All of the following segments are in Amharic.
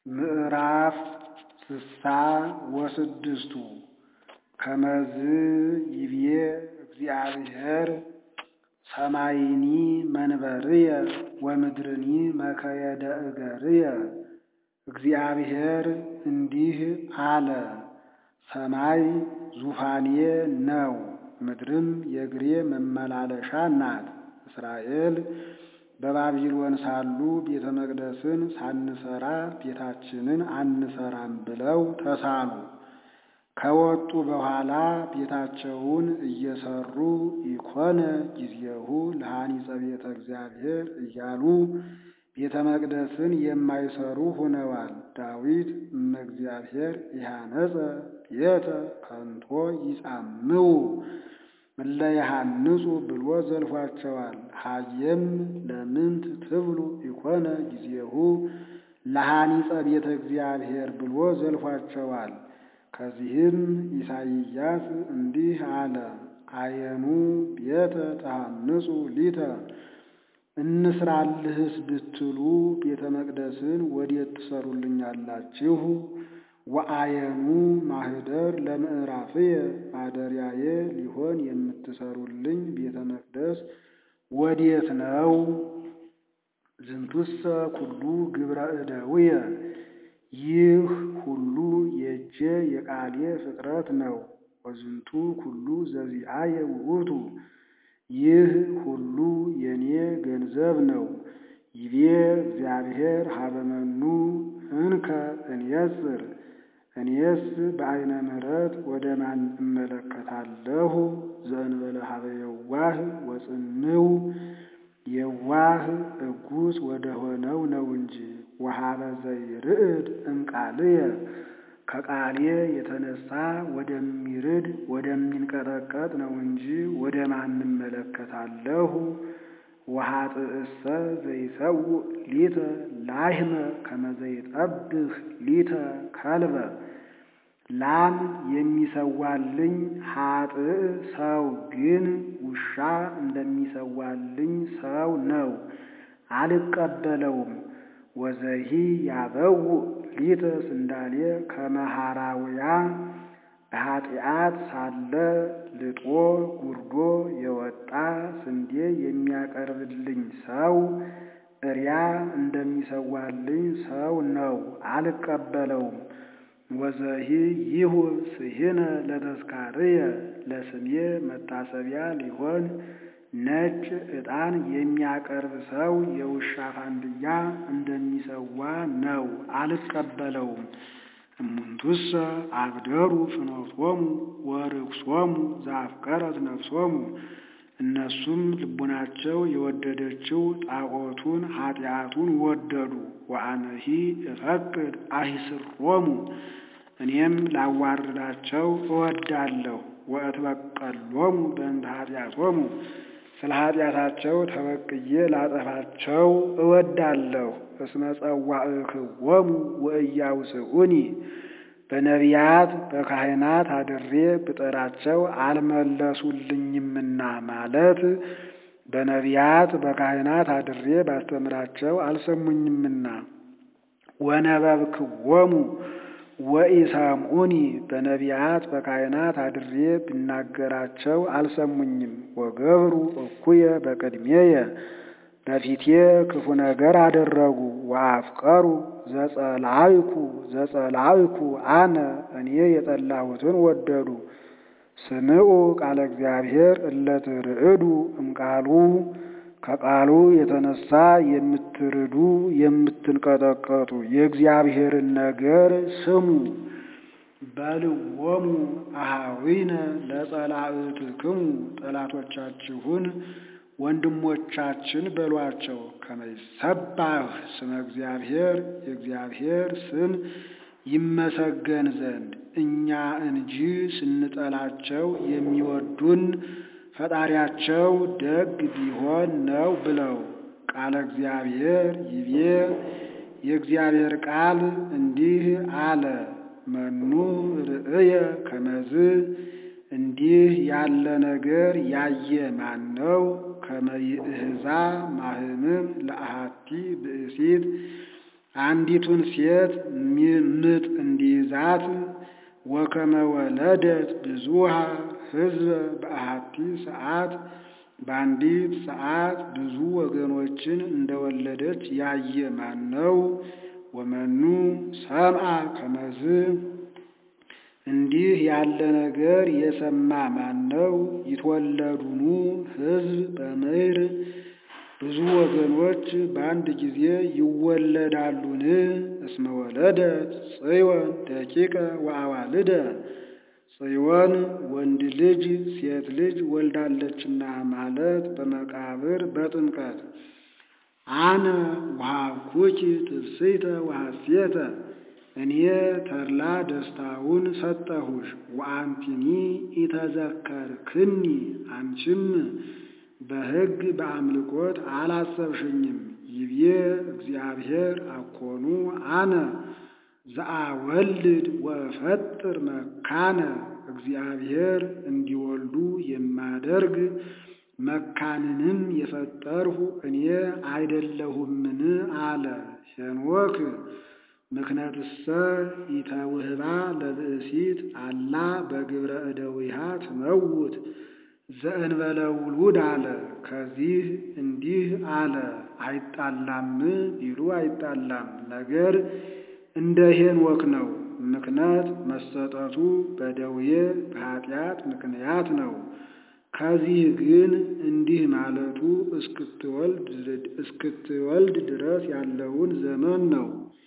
ምዕራፍ ስሳ ወስድስቱ ከመዝ ይብዬ እግዚአብሔር ሰማይኒ መንበርየ ወምድርኒ መከየደ እገርየ። እግዚአብሔር እንዲህ አለ፣ ሰማይ ዙፋኔ ነው፣ ምድርም የእግሬ መመላለሻ ናት። እስራኤል በባቢሎን ሳሉ ቤተ መቅደስን ሳንሰራ ቤታችንን አንሰራም ብለው ተሳሉ። ከወጡ በኋላ ቤታቸውን እየሰሩ ኢኮነ ጊዜሁ ለሐኒጸ ቤተ እግዚአብሔር እያሉ ቤተ መቅደስን የማይሰሩ ሆነዋል። ዳዊት እመ እግዚአብሔር ኢሃነጸ ቤተ ከንቶ ይጻምው እለ ይሃንጹ ብሎ ዘልፏቸዋል። ሀየም ለምንት ትብሉ ኢኮነ ጊዜሁ ለሐኒጸ ቤተ እግዚአብሔር ብሎ ዘልፏቸዋል። ከዚህም ኢሳይያስ እንዲህ አለ፣ አየኑ ቤተ ተሐንጹ ሊተ እንስራልህስ ብትሉ ቤተ መቅደስን ወዴት ትሰሩልኛላችሁ? ወአየኑ ማህደር ለምዕራፍየ ማደሪያዬ ሊሆን የምትሰሩልኝ ቤተ መቅደስ ወዴት ነው? ዝንቱሰ ኩሉ ግብረ እደውየ ይህ ሁሉ የእጄ የቃሌ ፍጥረት ነው። ወዝንቱ ኩሉ ዘዚአየ ውእቱ ይህ ሁሉ የኔ ገንዘብ ነው። ይቤ እግዚአብሔር ሀበመኑ እንከ እንየጽር እኔስ በዐይነ ምሕረት ወደ ማን እመለከታለሁ? ዘእንበለ ሀበ የዋህ ወጽንው የዋህ እጉስ ወደ ሆነው ነው እንጂ ወሀበ ዘይርዕድ እምቃልየ ከቃሌ የተነሳ ወደሚርድ ወደሚንቀጠቀጥ ነው እንጂ ወደ ማን እመለከታለሁ? ወኃጥእሰ ዘይሰውእ ሊተ ላሕመ ከመ ዘይጠብህ ሊተ ከልበ ላም የሚሰዋልኝ ኃጥእ ሰው ግን ውሻ እንደሚሰዋልኝ ሰው ነው፣ አልቀበለውም። ወዘሂ ያበውእ ሊተ ስንዳሌ ከመ ሐራውያ በኃጢአት ሳለ ልጦ ጉርዶ የወጣ ስንዴ የሚያቀርብልኝ ሰው እሪያ እንደሚሰዋልኝ ሰው ነው፣ አልቀበለውም። ወዘሂ ይሁብ ስሂነ ለተስካርየ ለስሜ መታሰቢያ ሊሆን ነጭ ዕጣን የሚያቀርብ ሰው የውሻ ፋንድያ እንደሚሰዋ ነው፣ አልቀበለውም። እሙንቱሰ አብደሩ ፍኖቶሙ ወርክሶሙ ዘአፍቀረት ነፍሶሙ እነሱም ልቡናቸው የወደደችው ጣዖቱን ኃጢአቱን ወደዱ። ወአነሂ እፈቅድ አሂስሮሙ እኔም ላዋርዳቸው እወዳለሁ። ወእትበቀሎሙ በእንተ ኃጢአቶሙ ስለ ኃጢአታቸው ተበቅዬ ላጠፋቸው እወዳለሁ። እስመ ጸዋዕክዎሙ ወእያውስኡኒ በነቢያት በካህናት አድሬ ብጠራቸው አልመለሱልኝምና ማለት በነቢያት በካህናት አድሬ ባስተምራቸው አልሰሙኝምና። ወነበብክዎሙ ወኢሰምዑኒ በነቢያት በካህናት አድሬ ብናገራቸው አልሰሙኝም። ወገብሩ እኩየ በቅድሜየ በፊቴ ክፉ ነገር አደረጉ። ወአፍቀሩ ዘጸላይኩ ዘጸላይኩ አነ እኔ የጠላሁትን ወደዱ። ስምዑ ቃለ እግዚአብሔር እለትርዕዱ እምቃሉ ከቃሉ የተነሳ የምትርዱ የምትንቀጠቀጡ የእግዚአብሔርን ነገር ስሙ። በልዎሙ አኀዊነ ለጸላእትክሙ ጠላቶቻችሁን ወንድሞቻችን በሏቸው። ከመይሰባህ ስመ እግዚአብሔር የእግዚአብሔር ስም ይመሰገን ዘንድ እኛ እንጂ ስንጠላቸው የሚወዱን ፈጣሪያቸው ደግ ቢሆን ነው ብለው ቃለ እግዚአብሔር ይቤ የእግዚአብሔር ቃል እንዲህ አለ። መኑ ርእየ ከመዝ እንዲህ ያለ ነገር ያየ ማን ነው? ከመይእህዛ ማህምም ለአሃቲ ብእሲት አንዲቱን ሴት ምጥ እንዲይዛት ወከመ ወለደት ብዙሃ ሕዝበ በአሐቲ ሰዓት በአንዲት ሰዓት ብዙ ወገኖችን እንደወለደች ያየ ማን ነው? ወመኑ ሰምዐ ከመዝ እንዲህ ያለ ነገር የሰማ ማን ነው? ይትወለዱኑ ሕዝብ በምድር ብዙ ወገኖች በአንድ ጊዜ ይወለዳሉን? እስመ ወለደት ጽዮን ደቂቀ ወአዋልደ ጽዮን ወንድ ልጅ ሴት ልጅ ወልዳለችና ማለት በመቃብር በጥምቀት አነ ወሀብኩኪ ትፍሥሕተ ወሐሴተ እኔ ተድላ ደስታውን ሰጠሁሽ። ወአንቲኒ ኢተዘከርክኒ አንቺም በሕግ በአምልኮት አላሰብሽኝም። ይቤ እግዚአብሔር አኮኑ አነ ዘአወልድ ወእፈጥር መካነ እግዚአብሔር እንዲወልዱ የማደርግ መካንንም የፈጠርሁ እኔ አይደለሁምን? አለ ሄኖክ ምክነትሰ ኢተውህባ ለብእሲት አላ በግብረ እደዊሃ ትመውት ዘእንበለ ውሉድ አለ። ከዚህ እንዲህ አለ አይጣላም ቢሉ አይጣላም፣ ነገር እንደ ሄኖክ ነው። ምክንያት መሰጠቱ በደዌ በኃጢአት ምክንያት ነው። ከዚህ ግን እንዲህ ማለቱ እስክትወልድ ድረስ ያለውን ዘመን ነው።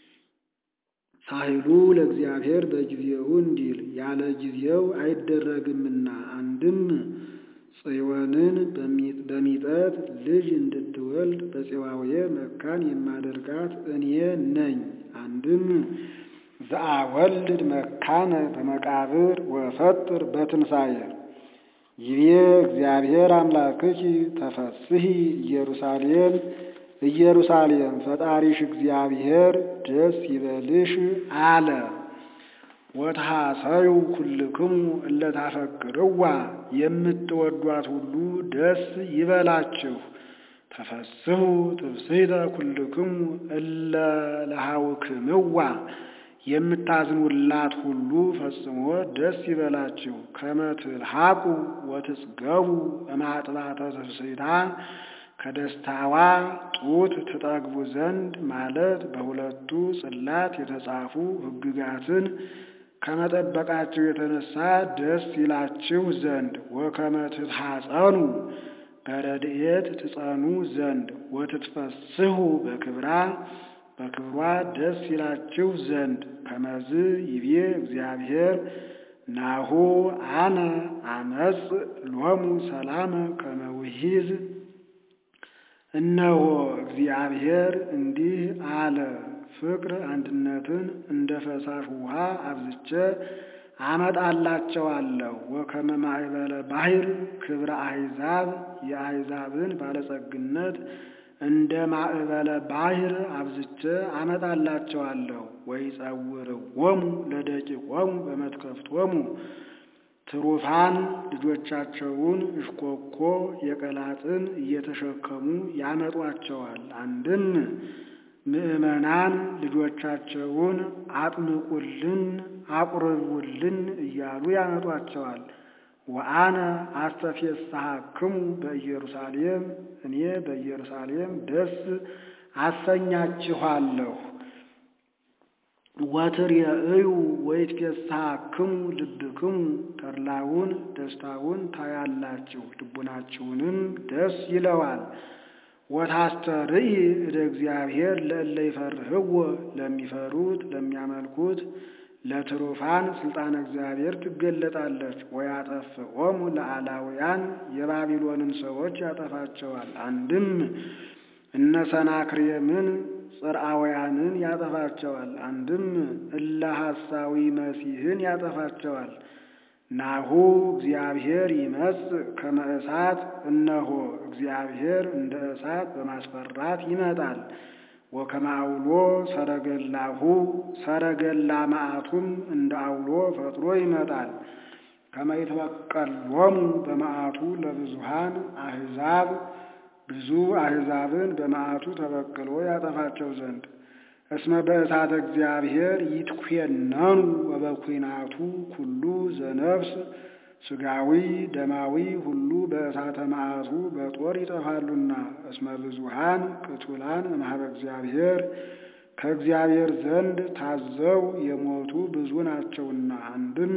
ሳህሉ ለእግዚአብሔር በጊዜው እንዲል ያለ ጊዜው አይደረግምና አንድም ጽዮንን በሚጠት ልጅ እንድትወልድ በፄዋዌ መካን የማደርጋት እኔ ነኝ። አንድም ዘአወልድ መካነ በመቃብር ወፈጥር በትንሣኤ ይቤ እግዚአብሔር አምላክኪ ተፈስሒ ኢየሩሳሌም ኢየሩሳሌም ፈጣሪሽ እግዚአብሔር ደስ ይበልሽ አለ። ወትሐሰዩ ኩልክሙ እለ ታፈቅርዋ የምትወዷት ሁሉ ደስ ይበላችሁ። ተፈስሑ ትፍሥሕተ ኩልክሙ እለ ለሃውክምዋ የምታዝኑላት ሁሉ ፈጽሞ ደስ ይበላችሁ። ከመ ትልሐቁ ወትጽገቡ እማጥባተ ትፍሥሕታ ከደስታዋ ጡት ትጠግቡ ዘንድ ማለት በሁለቱ ጽላት የተጻፉ ሕግጋትን ከመጠበቃችሁ የተነሳ ደስ ይላችሁ ዘንድ ወከመ ትትሐጸኑ በረድኤት ትጸኑ ዘንድ ወትትፈስሑ በክብራ በክብሯ ደስ ይላችሁ ዘንድ ከመዝ ይቤ እግዚአብሔር ናሁ አነ አመጽ ሎሙ ሰላመ ከመ ውሒዝ እነሆ እግዚአብሔር እንዲህ አለ፣ ፍቅር አንድነትን እንደ ፈሳሽ ውሃ አብዝቼ አመጣላቸዋለሁ። ወከመ ማዕበለ ባሕር ክብረ አሕዛብ የአሕዛብን ባለጸግነት እንደ ማዕበለ ባሕር አብዝቼ አመጣላቸዋለሁ። ወይጸውርዎሙ ለደቂቆሙ በመትከፍቶሙ ትሩፋን ልጆቻቸውን እሽኮኮ የቀላጥን እየተሸከሙ ያመጧቸዋል። አንድም ምዕመናን ልጆቻቸውን አጥምቁልን፣ አቁርቡልን እያሉ ያመጧቸዋል። ወአነ አስተፌስሐክሙ በኢየሩሳሌም እኔ በኢየሩሳሌም ደስ አሰኛችኋለሁ። ወትርእዩ ወይትፌስሐክሙ ልብክሙ ተድላውን ደስታውን ታያላችሁ፣ ልቡናችሁንም ደስ ይለዋል። ወታስተርኢ እደ እግዚአብሔር ለእለ ይፈርህዎ ለሚፈሩት ለሚያመልኩት ለትሩፋን ስልጣነ እግዚአብሔር ትገለጣለች። ወያጠፍኦሙ ለአላውያን የባቢሎንን ሰዎች ያጠፋቸዋል። አንድም እነ ሰናክሬምን ጽርአውያንን ያጠፋቸዋል። አንድም እለ ሐሳዊ መሲሕን ያጠፋቸዋል። ናሁ እግዚአብሔር ይመጽእ ከመ እሳት፣ እነሆ እግዚአብሔር እንደ እሳት በማስፈራት ይመጣል። ወከመ አውሎ ሰረገላሁ ሰረገላ መዓቱም እንደ አውሎ ፈጥሮ ይመጣል። ከመ ይትበቀሎሙ በመዓቱ ለብዙሃን አሕዛብ ብዙ አሕዛብን በመዓቱ ተበቅሎ ያጠፋቸው ዘንድ እስመ በእሳተ እግዚአብሔር ይትኮነኑ ወበኩናቱ ኩሉ ዘነፍስ ሥጋዊ ደማዊ ሁሉ በእሳተ መዓቱ በጦር ይጠፋሉና። እስመ ብዙኃን ቅቱላን እምኀበ እግዚአብሔር ከእግዚአብሔር ዘንድ ታዘው የሞቱ ብዙ ናቸውና። አንድም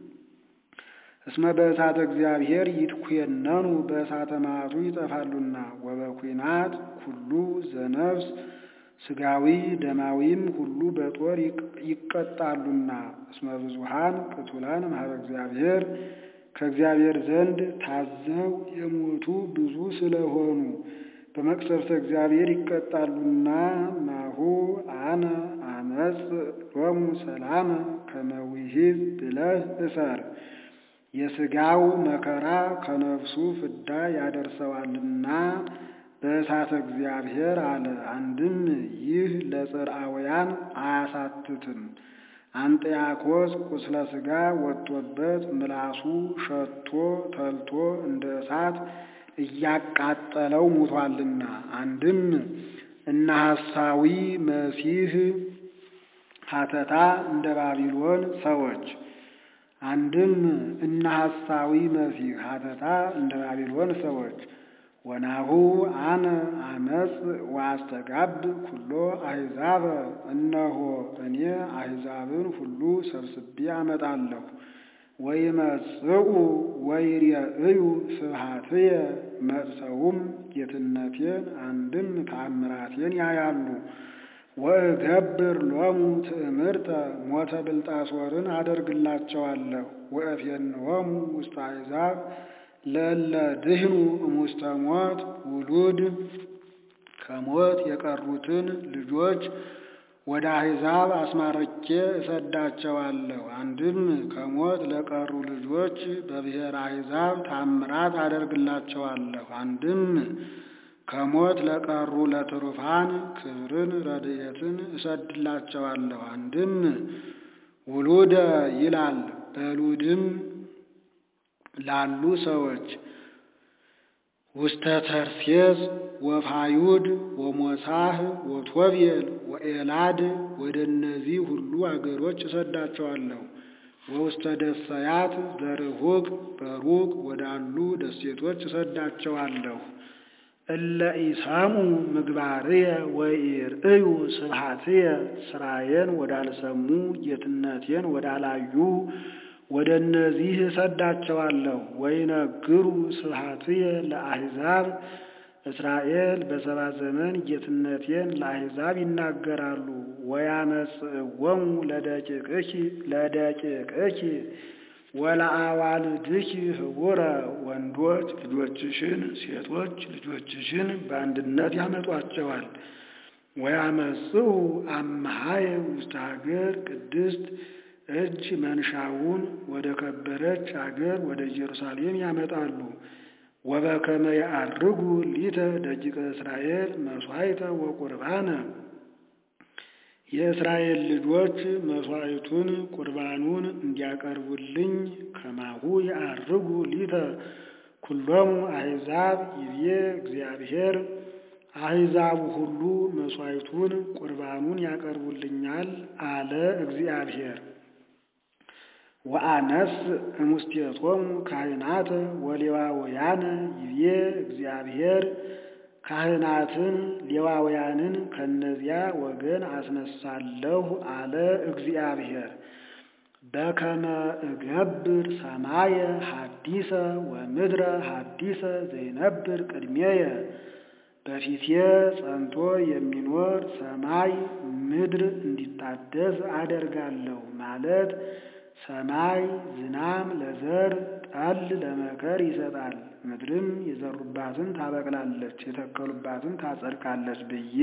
እስመ በእሳተ እግዚአብሔር ይትኮነኑ በእሳተ መዓቱ ይጠፋሉና። ወበኩናት ኩሉ ዘነፍስ ሥጋዊ ደማዊም ሁሉ በጦር ይቀጣሉና። እስመ ብዙኃን ቅቱላን እምኀበ እግዚአብሔር ከእግዚአብሔር ዘንድ ታዘው የሞቱ ብዙ ስለሆኑ በመቅሰፍተ እግዚአብሔር ይቀጣሉና። ናሁ አነ አመጽ ሎሙ ሰላመ ከመ ውሒዝ ብለህ እሰር የሥጋው መከራ ከነፍሱ ፍዳ ያደርሰዋልና በእሳተ እግዚአብሔር አለ። አንድም ይህ ለጽርአውያን አያሳትትም። አንጥያኮስ ቁስለ ሥጋ ወጥቶበት ምላሱ ሸቶ ተልቶ እንደ እሳት እያቃጠለው ሙቷልና። አንድም እነ ሐሳዊ መሲህ ሀተታ እንደ ባቢሎን ሰዎች አንድም እነ ሐሳዊ መሲህ ሀተታ እንደ ባቢሎን ሰዎች ወናሁ አነ አመጽ ወአስተጋብ ኩሎ አሕዛበ እነሆ እኔ አሕዛብን ሁሉ ሰብስቤ አመጣለሁ። ወይመጽኡ ወይሬእዩ ስብሐትየ መጥተውም ጌትነቴን አንድም ተአምራቴን ያያሉ። ወእገብር ሎሙ ትእምርተ ሞተ ብልጣሶርን አደርግላቸዋለሁ። ወእፌንዎሙ ውስተ አሕዛብ ለእለ ድህኑ እሙስተ ሞት ውሉድ ከሞት የቀሩትን ልጆች ወደ አሕዛብ አስማርቼ እሰዳቸዋለሁ። አንድም ከሞት ለቀሩ ልጆች በብሔረ አሕዛብ ታምራት አደርግላቸዋለሁ። አንድም ከሞት ለቀሩ ለትሩፋን ክብርን ረድኤትን እሰድላቸዋለሁ። አንድም ውሉደ ይላል በሉድም ላሉ ሰዎች ውስተ ተርሴስ ወፋዩድ ወሞሳህ ወቶቤል ወኤላድ ወደ እነዚህ ሁሉ አገሮች እሰዳቸዋለሁ። ወውስተ ደሰያት ዘርሁቅ በሩቅ ወዳሉ ደሴቶች እሰዳቸዋለሁ። እለ ኢሰሙ ምግባርየ ወኢርእዩ ስብሐትየ ስራዬን ወዳልሰሙ ጌትነቴን ወዳላዩ ወደ እነዚህ እሰዳቸዋለሁ። ወይነግሩ ስብሐትየ ለአሕዛብ እስራኤል በሰባ ዘመን ጌትነቴን ለአሕዛብ ይናገራሉ። ወያመጽእዎሙ ለደቂቅኪ ለደቂቅኪ ወለአዋልድኪ ህቡረ ወንዶች ልጆችሽን ሴቶች ልጆችሽን በአንድነት ያመጧቸዋል። ወያመጽኡ አምሃየ ውስተ ሀገር ቅድስት እጅ መንሻውን ወደ ከበረች አገር ወደ ኢየሩሳሌም ያመጣሉ። ወበከመ ያዐርጉ ሊተ ደቂቀ እስራኤል መሥዋዕተ ወቁርባነ የእስራኤል ልጆች መሥዋዕቱን ቁርባኑን እንዲያቀርቡልኝ ከማሁ ያዐርጉ ሊተ ኩሎሙ አሕዛብ ይቤ እግዚአብሔር አሕዛቡ ሁሉ መሥዋዕቱን ቁርባኑን ያቀርቡልኛል አለ እግዚአብሔር። ወአነስ እሙስቴቶሙ ካህናተ ወሌዋውያነ ይቤ እግዚአብሔር ካህናትን ሌዋውያንን ከነዚያ ወገን አስነሳለሁ አለ እግዚአብሔር። በከመ እገብር ሰማየ ሐዲሰ ወምድረ ሐዲሰ ዘይነብር ቅድሜየ በፊቴ ጸንቶ የሚኖር ሰማይ ምድር እንዲታደስ አደርጋለሁ ማለት ሰማይ ዝናም ለዘር ጠል ለመከር ይሰጣል፣ ምድርም የዘሩባትን ታበቅላለች፣ የተከሉባትን ታጸድቃለች ብዬ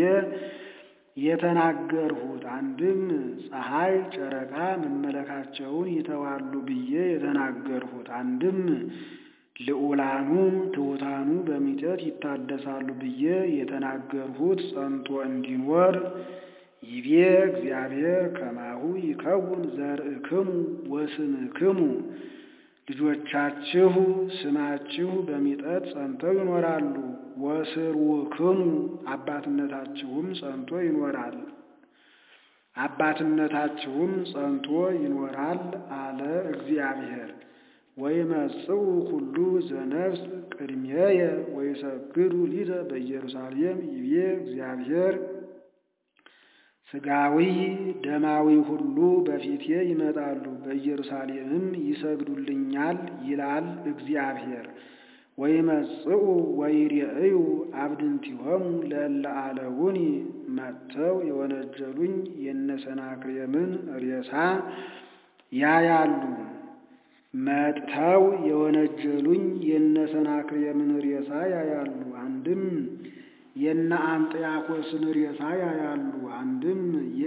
የተናገርሁት አንድም ፀሐይ ጨረቃ መመለካቸውን ይተዋሉ ብዬ የተናገርሁት አንድም ልዑላኑ ትሑታኑ በሚጠት ይታደሳሉ ብዬ የተናገርሁት ጸንቶ እንዲኖር ይቤ እግዚአብሔር ከማሁ ይከውን ዘርእክሙ ወስምክሙ ልጆቻችሁ ስማችሁ በሚጠት ጸንተው ይኖራሉ። ወስርውክሙ አባትነታችሁም ጸንቶ ይኖራል። አባትነታችሁም ጸንቶ ይኖራል አለ እግዚአብሔር። ወይመጽኡ ኩሉ ዘነፍስ ቅድሜየ ወይሰግዱ ሊተ በኢየሩሳሌም ይቤ እግዚአብሔር ሥጋዊ ደማዊ ሁሉ በፊቴ ይመጣሉ፣ በኢየሩሳሌምም ይሰግዱልኛል ይላል እግዚአብሔር። ወይመጽኡ ወይሬእዩ አብድንቲሆሙ ለእለ አለውኒ መጥተው የወነጀሉኝ የነሰናክሬምን ሬሳ ያያሉ። መጥተው የወነጀሉኝ የነሰናክሬምን ሬሳ ያያሉ። አንድም የነ አንጥያኮስን ሬሳ ያያሉ። አንድም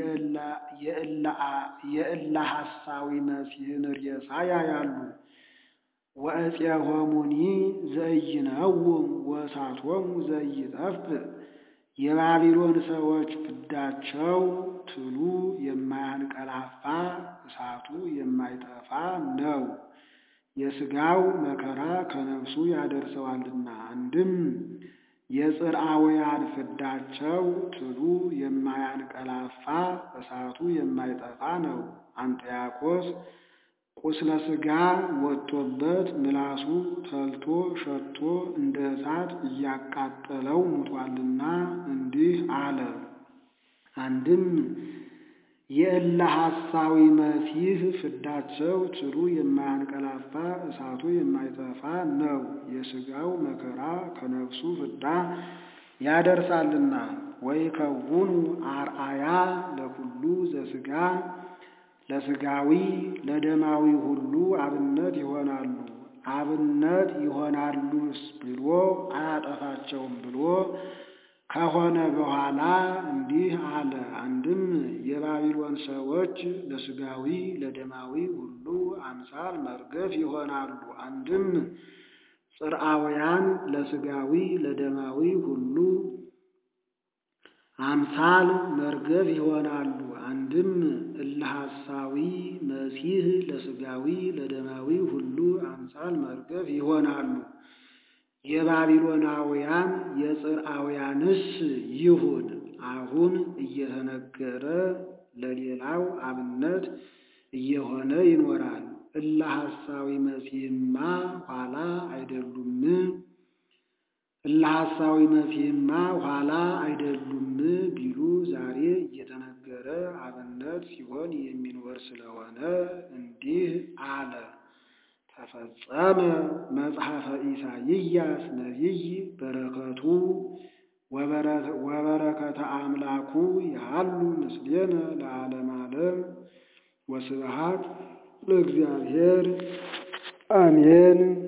የእለ ሐሳዊ መሲህን ሬሳ ያያሉ። ወእፄሆሙኒ ዘኢይነውም ወእሳቶሙ ዘኢይጠፍእ የባቢሎን ሰዎች ፍዳቸው ትሉ የማያንቀላፋ እሳቱ የማይጠፋ ነው። የሥጋው መከራ ከነፍሱ ያደርሰዋልና። አንድም የጽርአውያን ፍዳቸው ትሉ የማያንቀላፋ እሳቱ የማይጠፋ ነው። አንጥያኮስ ቁስለ ሥጋ ወጥቶበት ምላሱ ተልቶ ሸቶ እንደ እሳት እያቃጠለው ሙቷልና እንዲህ አለ። አንድም የእለ ሐሳዊ መሲህ ፍዳቸው ትሉ የማያንቀላፋ እሳቱ የማይጠፋ ነው። የሥጋው መከራ ከነፍሱ ፍዳ ያደርሳልና። ወይከውኑ አርአያ ለኩሉ ዘሥጋ ለሥጋዊ ለደማዊ ሁሉ አብነት ይሆናሉ። አብነት ይሆናሉስ ብሎ አያጠፋቸውም ብሎ ከሆነ በኋላ እንዲህ አለ። አንድም የባቢሎን ሰዎች ለሥጋዊ ለደማዊ ሁሉ አምሳል መርገፍ ይሆናሉ። አንድም ጽርአውያን ለሥጋዊ ለደማዊ ሁሉ አምሳል መርገፍ ይሆናሉ። አንድም እለ ሐሳዊ መሲህ ለሥጋዊ ለደማዊ ሁሉ አምሳል መርገፍ ይሆናሉ። የባቢሎናውያን የጽርአውያንስ ይሁን አሁን እየተነገረ ለሌላው አብነት እየሆነ ይኖራል። እለ ሐሳዊ መሲህማ ኋላ አይደሉም እለ ሐሳዊ መሲህማ ኋላ አይደሉም ቢሉ ዛሬ እየተነገረ አብነት ሲሆን የሚኖር ስለሆነ እንዲህ አለ። ተፈጸመ መጽሐፈ ኢሳይያስ ነቢይ በረከቱ ወበረከተ አምላኩ ያሉ ምስሌነ ለዓለም ዓለም ወስብሐት ለእግዚአብሔር አሜን።